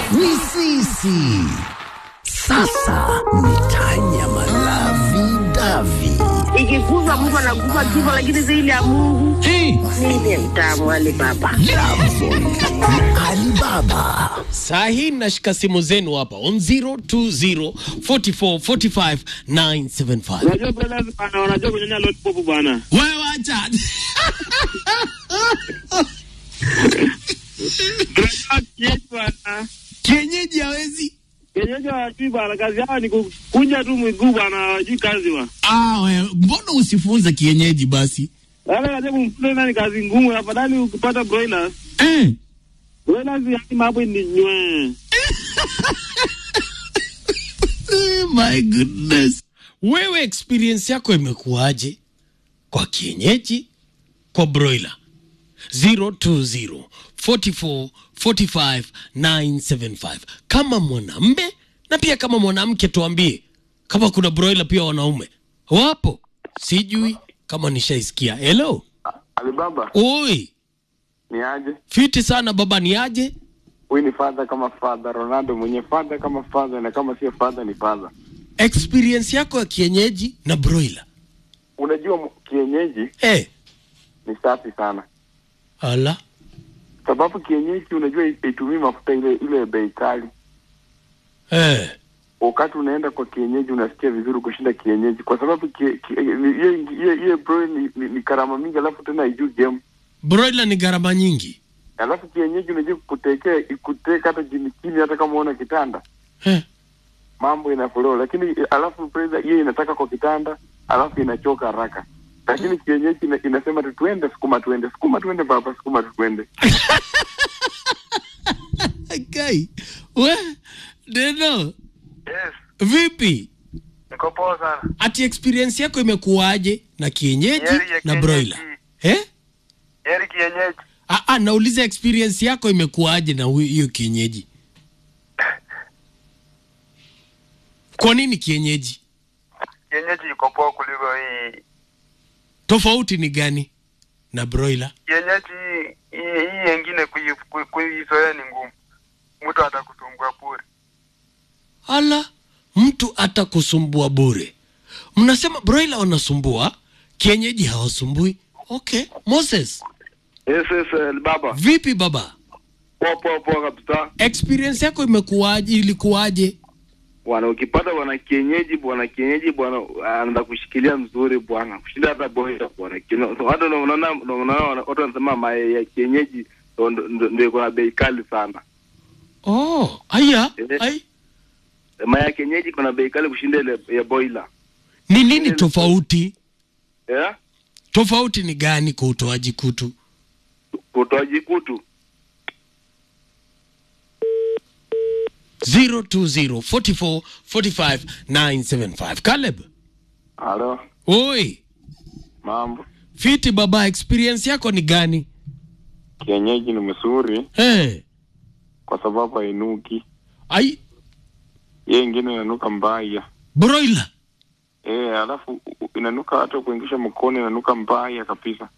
ni sisi. Sasa ni tanya malavi davi. ikikuza Mungu anakupa kifo, lakini zaidi ya Mungu Hey. mimi mtamu Ali Baba. Lavon na Alibaba. saa hii nashika simu zenu hapa on 020 44 45 975 Unajua brothers bana, wanajua kunyonya lollipop bwana. wewe acha Tunajua kienyeji bwana. kienyeji hawezi Kienyeji hawajui bwana, kazi yao ni kukunja tu miguu bwana, hawajui kazi bwana. ah, wewe mbona usifunze kienyeji basi Wale kazi kumfunza nani kazi ngumu, afadhali ukipata broilers. eh. Broilers yani mambo ni nywe. Oh my goodness. Wewe experience yako imekuwaje kwa kienyeji, kwa broiler? 020 44 45 975. Kama mwanamme na pia kama mwanamke, tuambie kama kuna broiler pia wanaume wapo. Sijui kama nishaisikia. Hello, Alibaba oi, ni aje? fiti sana baba, ni aje? Huyu ni father kama father, Ronaldo mwenye father kama father, na kama sio father ni father. Experience yako ya kienyeji na broiler Unajua mu- kienyeji eh? ni safi sana, Ala, sababu kienyeji unajua itumii mafuta ile ile bei kali. eh. Wakati unaenda kwa kienyeji unasikia vizuri kushinda kienyeji, kwa sababu kie- kie- ni- hiyo hiyo hiyo bro ni, ni, ni karama mingi, alafu tena haijui game, broiler ni gharama nyingi alafu kienyeji unajua kutekea ikuteka hata chini chini, hata kama una kitanda eh. mambo inafollow, lakini alafu brother, hiyo inataka kwa kitanda, alafu inachoka haraka. Lakini kienyeji ina, inasema tu tuende, sukuma tuende, sukuma tuende baba, sukuma tu tuende. Kai, we Deno, Yes, vipi? niko poa sana. Ati experience yako imekuwaje na kienyeji Yeri ya na kienyeji. broiler eh? Heri kienyeji. Ah, ah, nauliza experience yako imekuwaje na hu- hiyo kienyeji? Kwa nini kienyeji? Kienyeji iko poa kuliko hii. Tofauti ni gani na broiler? Kienyeji hii hii yengine kui- kui- kuizoea ni ngumu. Mtu atakusumbua bure. Ala, mtu atakusumbua bure. Mnasema broiler wanasumbua, kienyeji hawasumbui. Okay, Moses, Yes, yes, Ali Baba. vipi baba? Poa poa poa kabisa. experience yako imekuwaje ilikuwaje Bwana ukipata bwana kienyeji bwana kienyeji bwana anaenda kushikilia mzuri bwana. Kushinda hata boya bwana. Kino- Hata ndio unaona ndio unaona watu wanasema mayai ya kienyeji ndio- ndio ndio iko na bei kali sana. oh aya Eh. ai Mayai ya kienyeji kuna bei kali kushinda ile ya boiler. ni nini tofauti Eh? tofauti ni gani kwa utoaji kutu Utoaji kutu. 020 44 45 975 Caleb Halo, oi mambo. fiti baba experience yako ni gani Kienyeji ni mzuri hey. kwa sababu hainuki. ai Hiyo ingine inanuka mbaya. broiler Eh, alafu u- inanuka hata kuingisha mkono inanuka mbaya kabisa.